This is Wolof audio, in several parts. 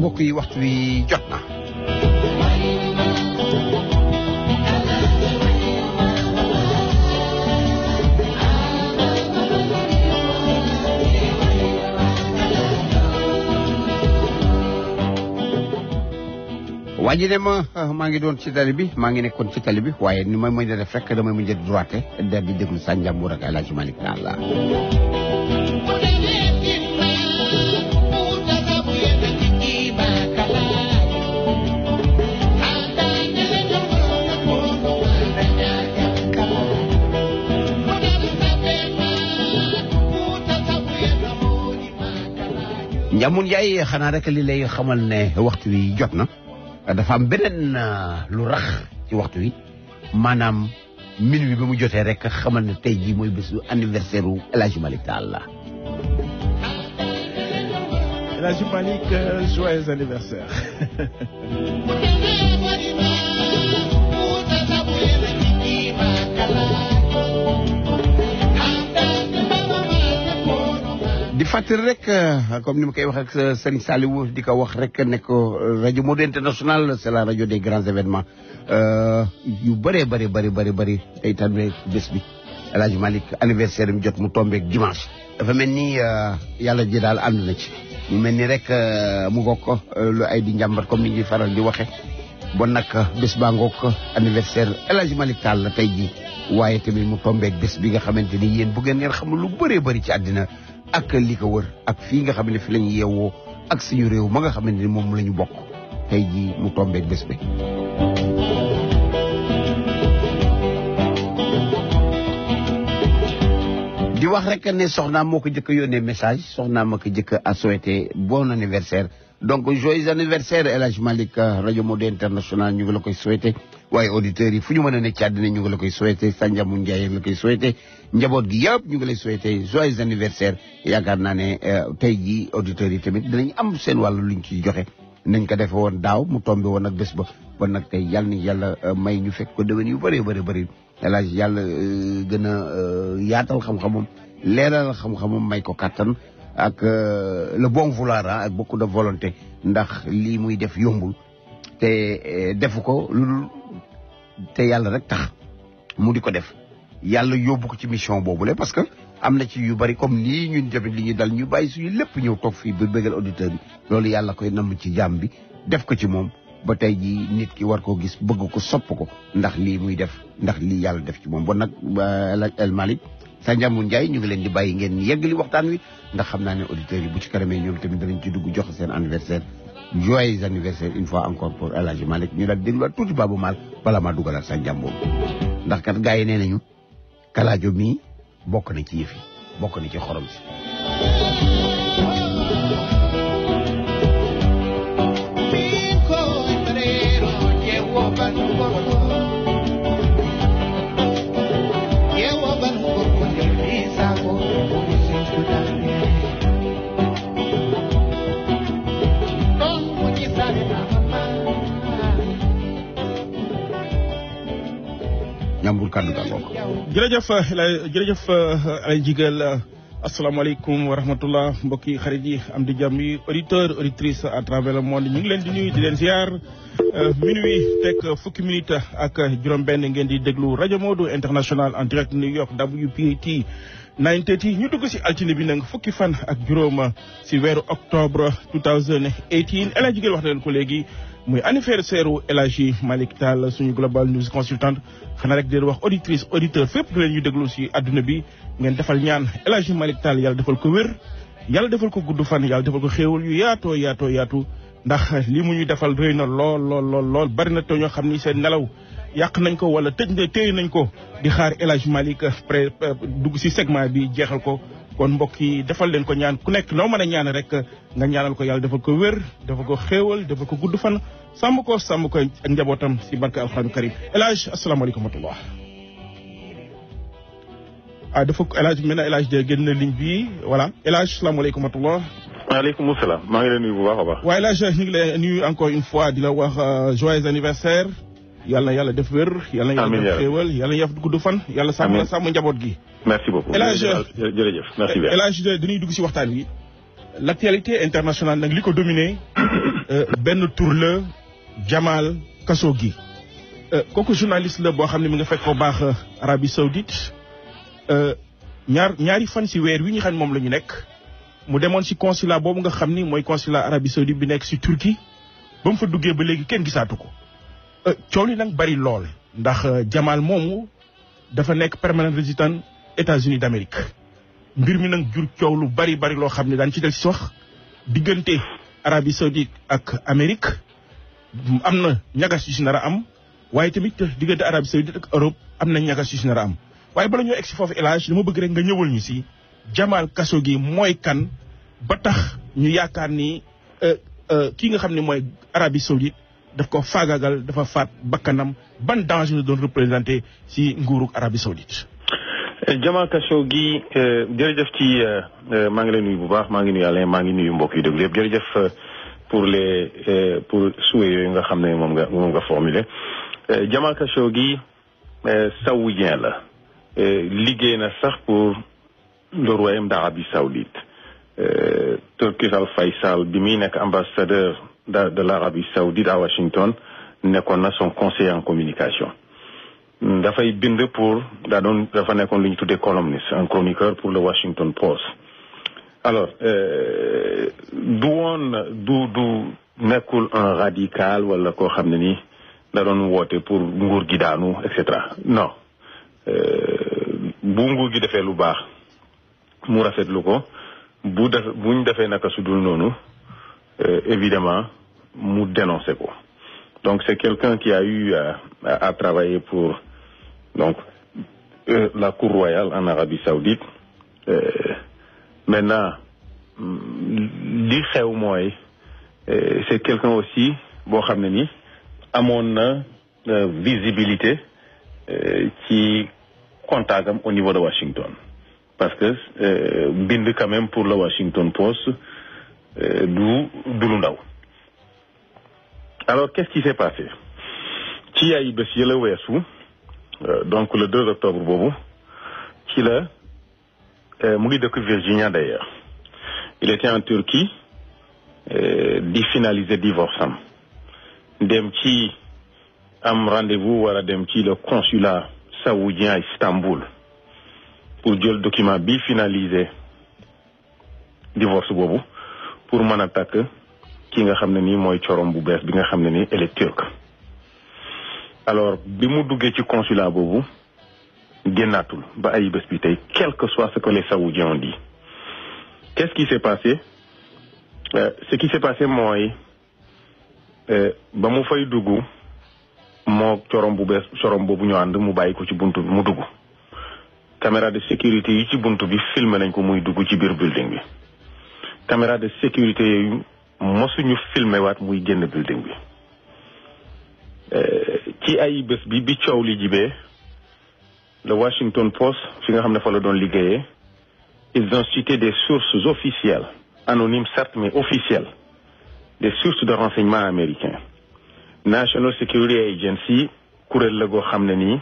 mbokk yi waxtu wi jot na waa ji ne ma maa ngi doon ci tali bi maa ngi nekkoon ci tali bi waaye ni ma mën a def rek damay mujj a droite daal di déglu sa njàmbur ak El Hadj Malick Naan la Njàmbur Njaay xanaa rek li lay xamal ne waxtu wi jot na dafa am beneen lu rax ci waxtu wi maanaam minuit bi mu jotee rek xamal ne tey jii mooy bésu anniversaire u El Hadj Malick Tall la. El Hadj Malick joyeux anniversaire. di fàttali rek comme ni ma koy wax ak Serigne Saliou di ko wax rek ne ko rajo Modou International c'est la rajo des grands événements yu bëree bëri bëri bëri bëri tey tamit bés bi El Hadj Malick anniversaire mi jot mu tombeek dimanche. dafa mel ni yàlla ji daal ànd na ci mu mel ni rek mu ngoog ko lu ay di njàmbat comme ni ñuy faral di waxe bon nag bés baa ngoog anniversaire El Hadj Malick Tall la tey jii waaye tamit mu tombeek bés bi nga xamante ni yéen bu ngeen ngeen xam lu bëree bëri ci àddina ak li ko wër ak fii nga xam ne fi lañu yeewoo ak suñu réew ma nga xamante ni moom la ñu bokk tey jii mu tombeek bés bi di wax rek ne soxnaa moo ko jëkk yónnee message soxnaa ma ko jëkk a souhaité bon anniversaire donc joyeux anniversaire El Hadj Malick rajo Modou International ñu ngi la koy souhaité waaye auditeurs yi fu ñu mën a nekk ci àddina ñu ngi la koy souhaité Sanjamu Ndiaye la koy souhaité njaboot gi yëpp ñu ngi lay souhaité joyeux anniversaire yaakaar naa ne tey jii auditeurs yi tamit dinañ am seen wàllu luñ ciy joxe nañ ko defe woon daaw mu tombé woon ak bés ba bon nag tey yàlla ni yàlla may ñu fekk ko déwén yu bëree bëri bëri El Hadj yàlla gën a yaatal xam-xamam leeral xam-xamam may ko kàttan ak le bon vouloir ak beaucoup de volonté ndax lii muy def yombul te defu ko lu te yàlla rek tax mu di ko def yàlla yóbbu ko ci mission boobule parce que am na ci yu bari comme nii ñun tamit li ñu dal ñu bàyyi suñu lépp ñëw toog fii ba bëggal auditeurs yi loolu yàlla koy namm ci jàmm bi def ko ci moom ba tey jii nit ki war koo gis bëgg ko sopp ko ndax lii muy def ndax lii yàlla def ci moom bon nag El Malick sa njàmbu Ndiaye ñu ngi leen di bàyyi ngeen yeggali waxtaan wi ndax xam naa ne auditeurs yi bu ci kanamee ñoom tamit danañ ci dugg jox seen anniversaire joyeux anniversaire une fois encore pour El Hadj Malick ñu daal dégluwaat tuuti Babou Mal bala maa dugalaat sa njàmbu ndax kat gars yi nee nañu kalaajo mii bokk na ci yëf yi bokk na ci xorom si. ñambul kàddu ga ngoog jërëjëf jërëjëf Alain Jigal asalaamaaleykum wa rahmatullah mbokki xarit yi am di jàmm yi auditeur auditrice à travers le monde ñu ngi leen di nuyu di leen ziar minuit teg fukki minute ak juróom-benn ngeen di déglu rajo Modou international en direct New York WPAT 930 ñu dugg si altine bi nag fukki fan ak juróom si weeru octobre 2018 El Hadj Jigal wax na leen ko léegi muy anniversaire u El Hadji Malick Tall suñu global news consultant xanaa rek di wax auditrice auditeur fépp leen ñu déglu si adduna bi ngeen defal ñaan El Hadji Malick Tall yàlla defal ko wér yàlla defal ko gudd fan yàlla defal ko xéewal yu yaatoo yaatoo yaatu ndax li mu ñu defal rëy na lool lool lool lool bari na te ñoo xam ni seen nelaw yàq nañ ko wala tëj na téye nañ ko di xaar El Hadji Malick pré dugg si segment bi jeexal ko kon mbokk yi defal leen ko ñaan ku nekk noo mën a ñaan rek nga ñaanal ko yàlla defal ko wér defal ko xéewal defal ko gudd fan sàmm ko sàmm ko ak njabootam si barke alxuraanu karim El Hadj asalaamaaleykum wa rahmatullah ah dafa El Hadj mel na El Hadj de génn na ligne bi voilà El Hadj asalaamaaleykum wa rahmatullah maaleykum salaam maa ngi leen nuyu bu baax a baax. waaye El Hadj ñu ngi lay nuyu encore une fois di la wax joyeux anniversaire yàlla na yàlla def wér. yàlla na yàlla def xéewal yàlla na yàlla gudd fan. yàlla sàmm la sàmm njaboot gi. merci beaucoup El Hadj jërëjëf merci bien El Hadj dañuy dugg si waxtaan wi. l' actualité internationale nag li ko dominé benn tur la Jamal Khashoggi kooku journaliste la boo xam ne mi nga fekk ko baax Arabie Saoudite ñaar ñaari fan si weer wi ñu xam ne moom la ñu nekk mu demoon si consulat boobu nga xam ni mooy consulat Arabie Saoudite bi nekk si Turquie ba mu fa duggee ba léegi kenn gisaatu ko coow li nag bari lool ndax Jamal moomu dafa nekk permanent résident États-Unis d'Amérique mbir mi nag jur coow lu bari bari loo xam ne daan ci del si wax diggante Arabie Saoudite ak Amérique am na ñagas yu si nar a am waaye tamit diggante Arabie Saoudite ak Europe am na ñagas yu si nar a am waaye bala ñoo egg si foofu élage dama bëgg rek nga ñëwal ñu si Jamal Khashoggi mooy kan ba tax ñu yaakaar ni kii nga xam ne mooy Arabie Saoudite daf ko faagagal dafa faat bakkanam ban danger la doon représenté si nguurug Arabie Saoudite Jamal Khashoggi jërëjëf ci maa ngi lay nuyu bu baax maa ngi nuyu Alain maa ngi nuyu mbokk yu déglu yëpp jërëjëf pour les pour souhait yooyu nga xam ne moom nga moom nga formulé Jamal Khashoggi saoudien la liggéey na sax pour le royaume d'Arabie Saoudite Turkish Al Faisal bi muy nekk ambassadeur de de l'Arabie Saoudite à Washington nekkoon na son conseiller en communication dafay bind pour daa doon dafa nekkoon lu ñu tuddee columniste un chroniqueur pour le Washington Post alors du woon du du nekkul un radical wala koo xam ne ni da doon woote pour nguur gi daanu et cetera non bu nguur gi defee lu baax mu rafetlu ko bu def buñ defee naka su dul noonu évidemment mu dénoncé ko donc c'est quelqu'un qui a eu à, à travailler pour donc euh, la cour royale en Arabie Saoudite euh, maintenant li xew mooy c'est quelqu'un aussi boo xam ne ni amoon na visibilité ci contact am au niveau de Washington parce que bind quand même pour le Washington Post du du lu ndaw alors qu'est-ce qui s'est passé ci ay bés yi la weesu donc le 2 octobre boobu ci la mu ngi dëkk Virginia d'ailleurs il était en Turquie di finaliser divorce am dem ci am rendez-vous war a dem ci le consulat saoudien à Istanbul pour jël document bi finaliser divorce boobu pour mën a takk ki nga xam ne nii mooy corom bu bees bi nga xam ne nii elle est turque alors bi mu duggee ci consulat boobu génnaatul ba ay bés bi tey quel que soit ce que les saoudiens ont dit qu'est-ce qui s'est passé euh, ce qui s'est passé mooy ba mu fay dugg moo corom bu bees corom boobu ñu ànd mu bàyyi ko ci buntu bi mu dugg caméra de sécurité yi ci buntu bi filmé nañ ko muy dugg ci biir building bi caméra de sécurité yooyu mosuñu filmé waat muy génn building bi ci ay bés bi bi coow li jibee le Washington Post fi nga xam ne fa la doon liggéeyee ils ont cité des sources officielles anonymes certes mais officielles des sources de renseignement américains National Security Agency kuréel la goo xam ne nii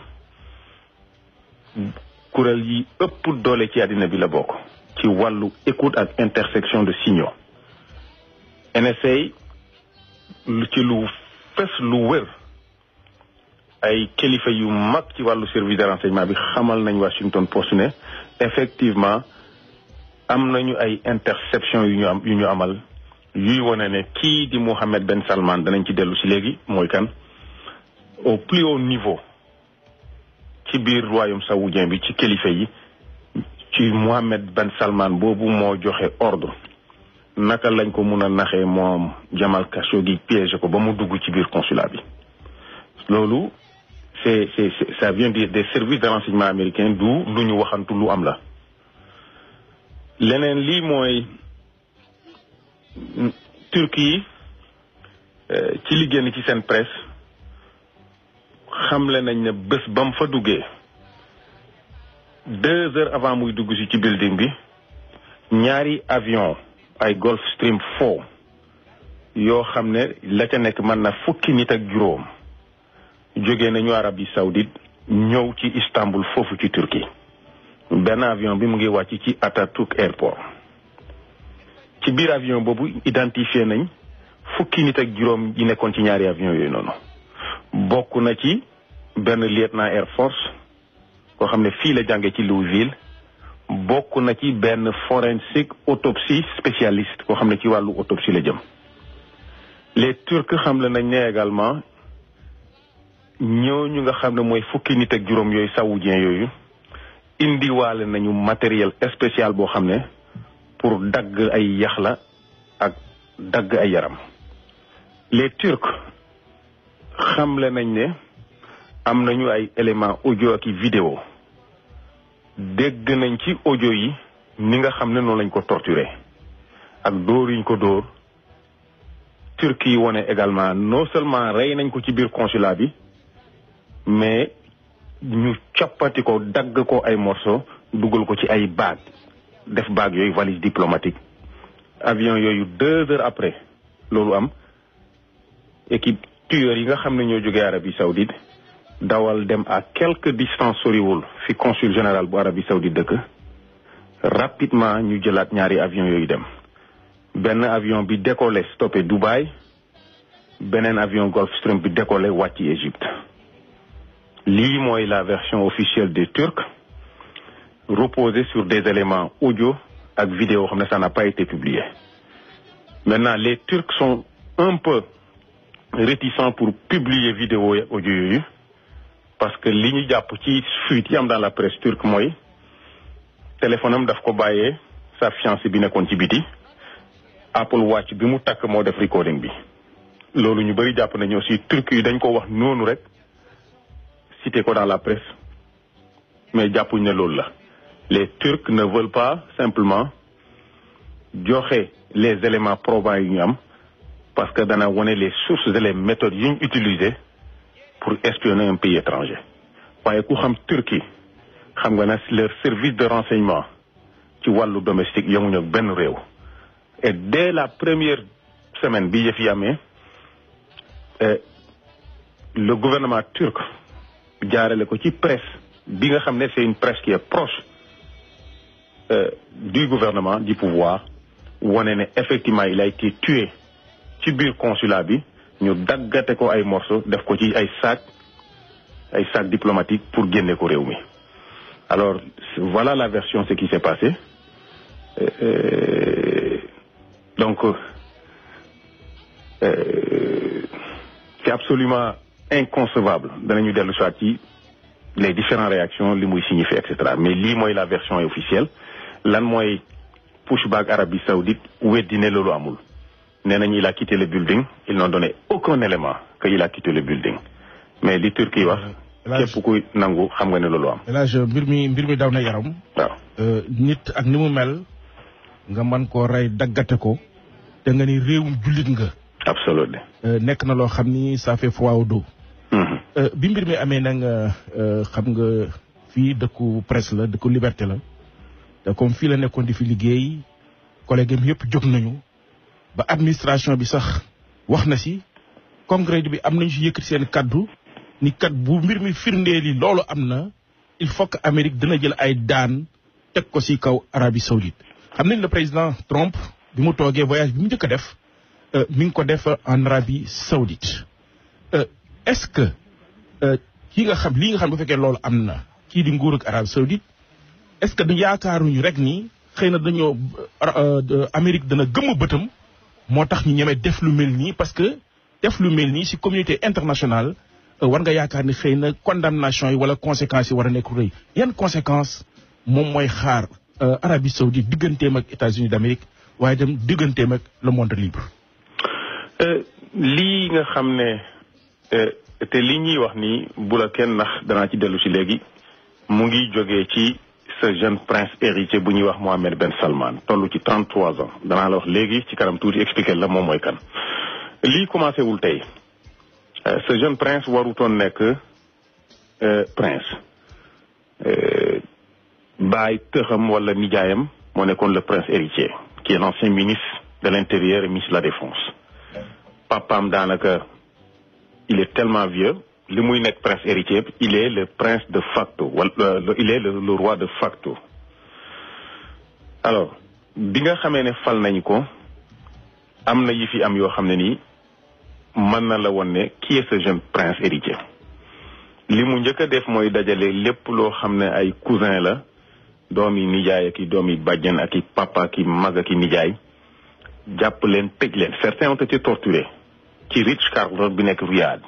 kuréel yi ëpp doole ci àddina bi la bokk ci wàllu écoute ak intersection de signaux NSA lu ci lu fes lu wër ay kilifa yu mag ci wàllu service de renseignement bi xamal nañ Washington Post ne effectivement am nañu ay interception yu ñu am yu ñu amal yuy wane ne kii di Mohammed Ben Salman danañ ci dellu si léegi mooy kan au plus haut niveau ci biir royaume saoudien bi ci kilifa yi ci Mohammed Ben Salman boobu moo joxe ordre naka lañ ko mun a naxee moom Jamal Khashoggi piégé ko ba mu dugg ci biir consulat bi loolu c'est c'est ça vient des des services de renseignement américains du lu ñu waxantu lu am la leneen lii mooy Turquie ci li génn ci seen presse xamle nañ ne bés ba mu fa duggee deux heures avant muy dugg si ci building bi ñaari avion ay Gulfstream 4 yoo xam ne la ca nekk mën na fukki nit ak juróom jóge nañu Arabie Saoudite ñëw ci Istanbul foofu ci Turquie benn avion bi mu ngi wàcc ci Atatürk airport ci biir avion boobu identifié nañ fukki nit ak juróom yi nekkoon ci ñaari avion yooyu noonu bokk na ci benn lieutenant air force koo xam ne fii la jànge ci Louisville bokk na ci benn forensique autopsie spécialiste koo xam ne ci wàllu autopsie la jëm les turcs xam le nañ ne également ñooñu nga xam ne mooy fukki nit ak juróom yooyu saoudien yooyu indiwaale nañu matériel spécial boo xam ne pour dagg ay yax la ak dagg ay yaram les turcs xamle nañ ne am nañu ay éléments audio ak i vidéo dégg nañ ci audio yi ni nga xam ne noonu lañ ko torturé ak dóor yuñ ko dóor turcs yi wone également non seulement rey nañ ko ci biir consulat bi mais ñu coppati ko dagg ko ay morceaux dugal ko ci ay baag def baag yooyu valise diplomatique avion yooyu deux heures après loolu am équipe tueur yi nga xam ne ñoo jógee Arabie Saoudite dawal dem à quelque distance soriwul fi consul général bu Arabie Saoudite dëkk rapidement ñu jëlaat ñaari avion yooyu dem benn avion bi décollé stoppé Dubaï beneen avion Gulfstream bi décollé wàcc Égypte lii mooy la version officielle des Turcs reposée sur des éléments audio ak vidéo xam ne ça n'a pas été publié maintenant les Turcs sont un peu réticents pour publier vidéo et audio yooyu parce que li ñu jàpp ci fuite yi am dans la presse turque mooy téléphone am daf ko bàyyee sa fiancée bi nekkoon ci biti Apple Watch bi mu takk moo def recording bi loolu ñu bëri jàpp nañu aussi turc yi dañ ko wax noonu rek cité ko dans la presse mais jàppuñ ne loolu la les turcs ne veulent pas simplement joxe les éléments probants yi ñu am parce que dana wone les sources et les méthodes yi ñu utilisé pour espionner un pays étranger waaye ku xam Turquie xam nga ne leur service de renseignement ci wàllu domestique yemuñu ak benn réew et dès la première semaine bi yëf yi amee le gouvernement turc jaarale ko ci presse bi nga xam ne c'est une presse qui est proche euh, du gouvernement du pouvoir wone ne effectivement il a été tué ci biir consulat bi ñu daggate ko ay morceaux def ko ci ay sac ay sac diplomatique pour génne ko réew mi alors voilà la version ce qui s'est passé euh, euh, donc c'est absolument inconcevable danañu dellu soit ci les différentes réactions li muy signifier et cetera mais lii mooy la version officielle lan mooy pushback Arabie Saoudite weddi ne loolu amul nee nañu il a quitté le building ils n'ont donné aucun élément que il a quitté le building mais li Turquie wax képp kuy nangu xam nga ne loolu am elage mbir mi mbir mi daw na yaram waaw nit ak ni mu mel nga mën koo rey daggate ko te nga ni réewum jullit nga absolument nekk na loo xam ni ça fait froid au dos bi mbir mi amee nag xam nga fii dëkku presse la dëkku liberté la te comme fii la nekkoon di fi liggéey collègue am yëpp jóg nañu ba administration bi sax wax na si congrès bi am nañu si yëkkati seen kaddu ni kat bu mbir mi firndee li loolu am na il faut que Amérique dina jël ay daan teg ko si kaw Arabie Saoudite xam nañ le président Trump bi mu toogee voyage bi mu njëkk a def mi ngi ko def en Arabie Saoudite est-ce que kii nga xam lii nga xam bu fekkee loolu am na kii di nguur ak Arabie Saoudite est-ce que du yaakaaruñu rek ni xëy na dañoo Amérique dana gëmm bëtam moo tax ñu ñeme def lu mel nii parce que def lu mel nii ci communauté internationale war nga yaakaar ni xëy na condamnation yi wala conséquences yi war a nekk rëy yan conséquences moom mooy xaar Arabie Saoudite digganteem ak États-Unis d'Amérique waaye dem digganteem ak le monde libre. lii nga xam ne te li ñuy wax ni bu la kenn ndax danaa ci dellu ci léegi mu ngi jógee ci ce jeune prince héritier bu ñuy wax Mohammed Ben Salman toll ci 33 ans danaa la wax léegi ci kanam tuuti expliquer la moom mooy kan. lii commencé wul tey ce jeune prince warutoon nekk prince baay tëxam wala nijaayam moo nekkoon le prince héritier qui est l'ancien ministre de l'intérieur et ministre de la défense. papaam daanaka il est tellement vieux li muy nekk prince héritier il est le prince de facto wala il est le, le roi de facto alors bi nga xamee ne fal nañ ko am na yi fi am yoo xam ne nii mën na la woon ne qui est ce jeune prince héritier li mu njëkk a def mooy dajale lépp loo xam ne ay cousin la doomi nijaay ak i doomi bàjjen ak i papa ak i mag ak i nijaay jàpp leen tëj leen certains ont été torturés ci Ritz Carlton bi nekk Riyad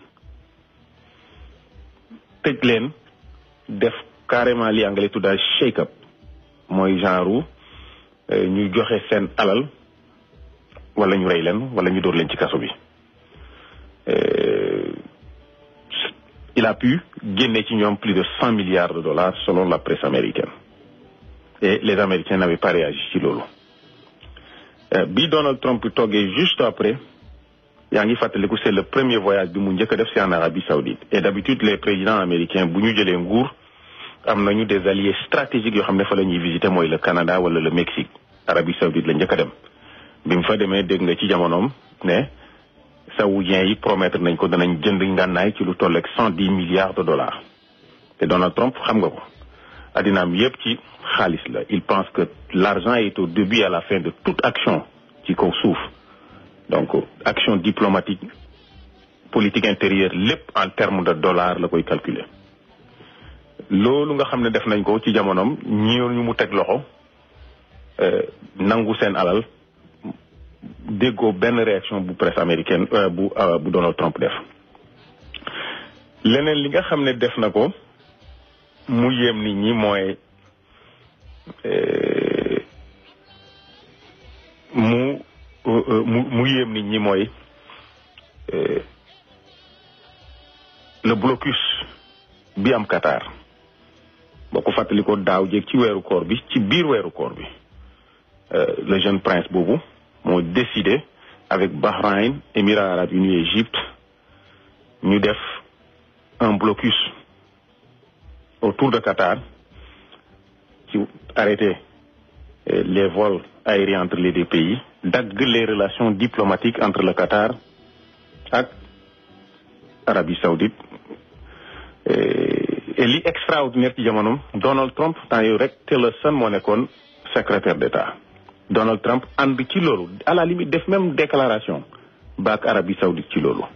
tëj leen def carrément li anglais tuddaa shake up mooy genre ñu joxe seen alal wala ñu rey leen wala ñu dóor leen ci kaso bi il a pu génne ci ñoom plus de cent milliards de dollars selon la presse américaine et les américains n'avaient pas réagi ci loolu bi Donald Trump toggee juste après yaa ngi fàttaliku c'est le premier voyage bi mu njëkk a def ci en Arabie Saoudite et d'habitude les présidents américains bu ñu jëlee nguur am nañu des alliés stratégiques yoo xam ne fa la ñuy visiter mooy le Canada wala le Mexique Arabie Saoudite la njëkk a dem bi mu fa demee dégg nga ci jamonoom ne saoudiens yi promettre nañ ko danañ jënd ngànnaay ci lu toll ak cent dix milliards de dollars te Donald Trump xam nga ko addinaam yépp ci xaalis la il pense que l'argent est au début et à la fin de toute action ci kaw suuf donc action diplomatique politique intérieure lépp en termes de dollars la koy calculer loolu nga xam ne def nañ ko ci jamonoom ñi ñu mu teg loxo nangu seen alal déggoo benn réaction bu presse américaine bu bu Donald Trump def leneen li nga xam ne def na ko mu yéem nit ñi mooy mu mu mu yéem nit ñi mooy le blocus bi am Qatar boo ko fàttali ko daaw jéeg ci weeru koor bi ci biir weeru koor bi le jeune prince boobu moo décidé avec Bahreïn Émirats arabes unis et Égypte ñu def un blocus autour de Qatar ci arrêter les vols aériens entre les deux pays dagg les relations diplomatiques entre le Qatar ak Arabie Saoudite et li extraordinaire ci jamonoom Donald Trump temps yooyu rek Tillerson moo nekkoon secrétaire d'État Donald Trump ànd ci loolu à la limite def même déclaration baak Arabie Saoudite ci loolu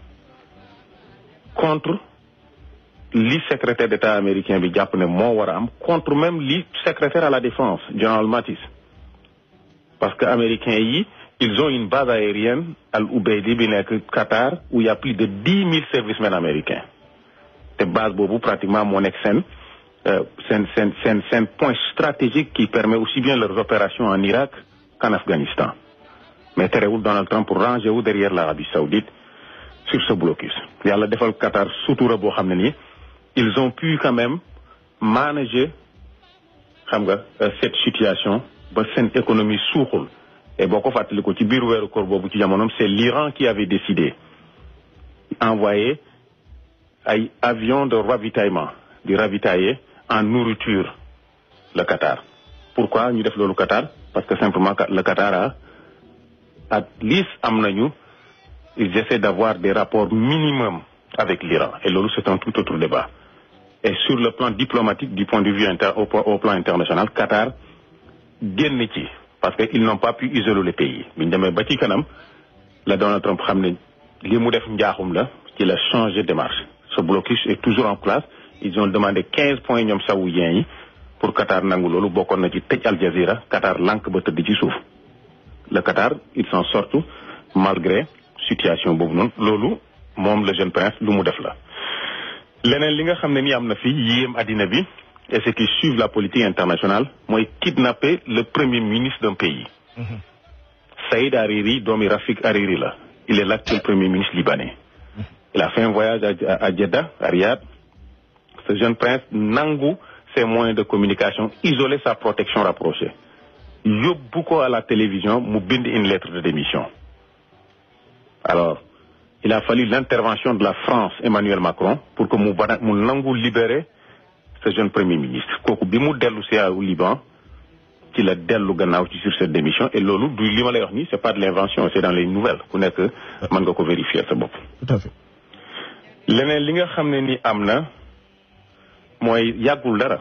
contre li secrétaire d'État américain bi jàpp ne moo war a am contre même li secrétaire à la défense General Mattis parce que américains yi ils ont une base aérienne Al Ubaidi bi nekk Qatar où il y a plus de dix mille servicemen américains te base boobu pratiquement moo nekk seen seen seen seen seen point stratégique qui permet aussi bien leurs opérations en Irak qu'en Afghanistan mais terewul Donald Trump rangé wu derrière l'Arabie Saoudite sur ce blocus yàlla defal Qatar sutura boo xam ne nii ils ont pu quand même manager xam nga cette situation ba seen économie suuxul et boo ko fàttali ko ci biir weeru koor boobu ci jamonoom c'est l'Iran qui avait décidé envoyer ay avions de ravitaillement di ravitailler en nourriture le Qatar pourquoi ñu def loolu Qatar parce que simplement le Qatar a at least am nañu ils essaient d'avoir des rapports minimum avec l'Iran et loolu c'est un tout autre débat et sur le plan diplomatique du point de vue inter au, au plan international Qatar génn ci parce que ils n'ont pas pu isoler le pays bi ñu demee ba ci kanam la Donald Trump xam ne li mu def njaaxum la ci la changer démarche ce blocus est toujours en place ils ont demandé quinze points ñoom saoudiens yi pour Qatar nangu loolu bokkoon na ci tëj Al Jazeera Qatar lànk ba tëdd ci suuf le Qatar ils s'en sortent malgré situation boobu noonu loolu moom le jeune prince lu mu def la leneen li nga xam ne ni am na fi yéem àddina bi et ceux qui suivent la politique internationale mooy kidnapper le premier ministre d'un pays Saïd Hariri doomi Rafik Hariri la il est l'actuel premier ministre libanais il a fait un voyage à, à Jeddah à Riyad ce jeune prince nangu ses moyens de communication isoler sa protection rapprochée yóbbu ko à la télévision mu bind une lettre de démission alors il a fallu l'intervention de la France Emmanuel Macron pour que mu bana mu nangu libérer ce jeune premier ministre kooku bi mu dellu si au Liban ci la dellu gannaaw ci sur cette démission et loolu du li ma lay wax nii c'est pas de l'invention c'est dans les nouvelles ku nekk mën nga ko vérifier sa bopp tout à fait leneen li nga xam ne ni am na mooy yàggul dara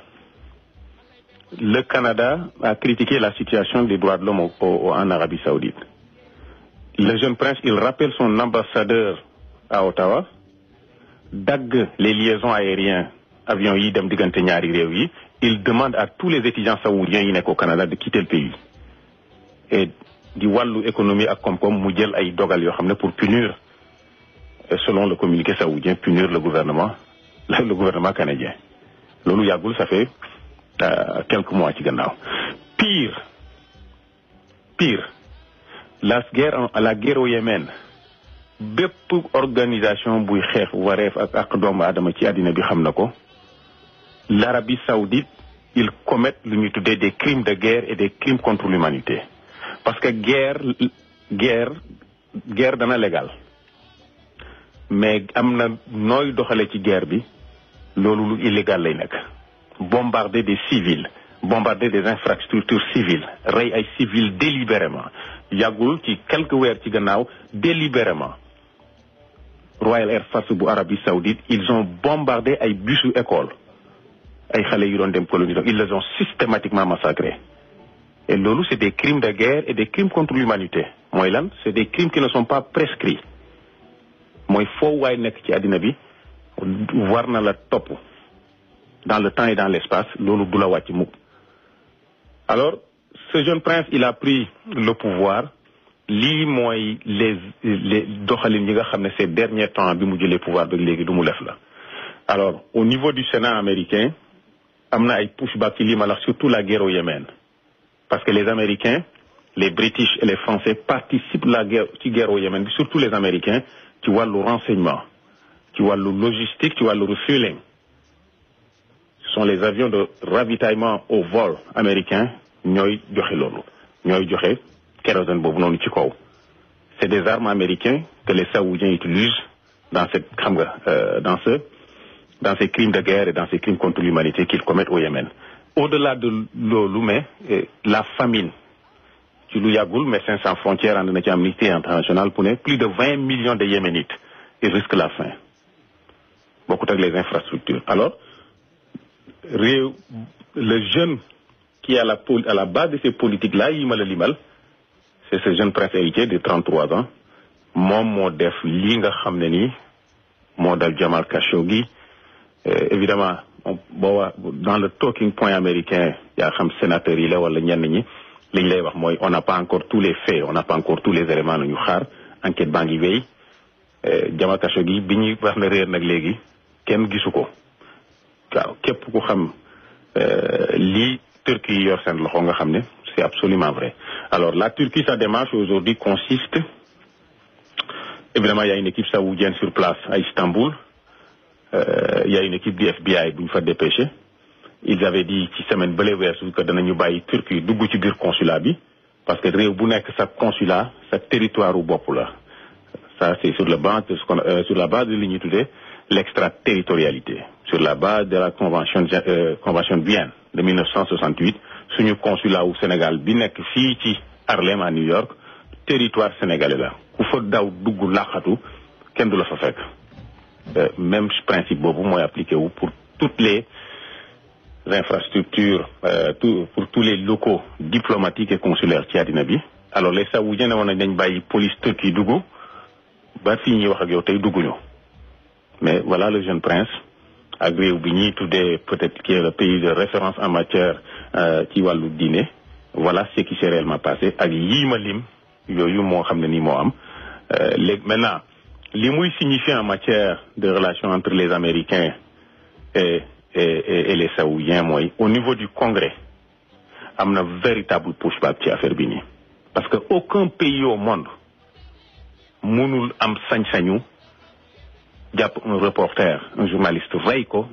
le Canada a critiqué la situation des droits de l'homme en Arabie Saoudite le jeune prince il rappelle son ambassadeur à Ottawa dagg les liaisons aériennes avions yi dem diggante ñaari réew yi il demande à tous les étudiants saoudiens yi nekk au Canada de quitter le pays et di wàllu économie ak koom-koom mu jël ay dogal yoo xam ne pour punir selon le communiqué saoudien punir le gouvernement le gouvernement canadien loolu yàggul ça fait euh, quelques mois ci gannaaw pire pire la guerre la guerre au Yémen bépp organisation buy xeex wareef ak ak doomu aadama ci àddina bi xam na ko l'Arabie saoudite ils commettent lu ñuy tuddee des crimes de guerre et des crimes contre l'humanité parce que guerre guerre guerre dana légal mais am na nooy doxale ci guerre bi loolu lu illégal lay nekk bombarder des civils bombarder des infrastructures civiles rey ay civils délibérément yàggul ci quelques weer ci gannaaw délibérément Royal Air Force bu Arabie Saoudite ils ont bombardé ay busu école ay xale yu doon dem colonie donc ils les ont systématiquement massacrés et loolu c'est des crimes de guerre et des crimes contre l'humanité mooy lan c'est des crimes qui ne sont pas prescrits mooy foo waay nekk ci àddina bi war na la topp dans le temps et dans l'espace loolu du la wàcc mukk alors ce jeune prince il a pris le pouvoir lii mooy les les doxalin yi nga xam ne ces derniers temps bi mu jëlee pouvoir ba léegi du mu def la alors au niveau du Sénat américain am na ay pushback ci lii ma la surtout la guerre au Yémen parce que les Américains les British et les Français participent la guerre ci guerre au Yémen bi surtout les Américains ci wàllu renseignement ci wàllu logistique ci wàllu refueling ce sont les avions de ravitaillement au vol américains ñooy joxe loolu ñooy joxe kérosène boobu noonu ci kaw c'est des armes américains que les Saoudiens utilisent dans cette xam nga dans ce dans ces crimes de guerre et dans ces crimes contre l'humanité qu'ils commettent au Yémen au-delà de loolu mais la famine ci lu yàggul Médecins sans frontières ànd na ci Amnesty International pour ne plus de vingt millions de Yéménites ils risquent la faim bokkut ak les infrastructures alors réew le jeune qui est à la à la base de ces politiques là yi ma la limal c'est ce jeune prince héritier de 33 ans moom moo def lii nga xam ne nii moo dal Jamal Khashoggi évidemment boo waa dans le talking point américain yaa xam sénateur yi la wala ñenn ñi li ñu lay wax mooy on n'a pas encore tous les faits on n'a pas encore tous les éléments nañu xaar enquête baa ngi wéy Jamal Khashoggi bi ñuy wax na réer nag léegi kenn gisu ko waaw képp ku xam lii Turquie yi yor seen loxo nga xam ne c'est absolument vrai alors la Turquie sa démarche aujourd'hui consiste évidemment il y a une équipe saoudienne sur place à Istanbul euh, il y a une équipe du FBI bu ñu fa dépêché ils avaient dit ci semaine bële weesu que danañu bàyyi Turquie dugg ci biir consulat bi parce que réew bu nekk sa consulat sa territoire u bopp la ça c'est sur le base de ce qu'on euh, sur la base de li ñuy tuddee l'extraterritorialité sur la base de la convention euh, convention de Vienne de 1968 suñu consulat wu Sénégal bi nekk fii ci Harlem à New York territoire sénégalais la ku fa daw dugg laqatu kenn du la fa fekk même principe boobu mooy appliqué wu pour toutes les infrastructures euh, tout, pour tous les locaux diplomatiques et consulaires ci àddina bi alors les saoudiens ne woon nañ dañ bàyyi police turque dugg ba fii ñuy wax ak yow tey dugguñu mais voilà le jeune prince ak réew bi ñuy tuddee peut-être qui est le pays de référence en matière ci wàllu diine voilà ce qui s'est réellement passé ak yii ma lim yooyu moo xam ne nii moo am léegi maintenant li muy signifier en matière de relations entre les Américains et et et, et les Saoudiens mooy au niveau du Congrès am na véritable pushback ci affaire bi nii parce que aucun pays au monde mënul am sañ-sañu jàpp un reporter un journaliste rey ko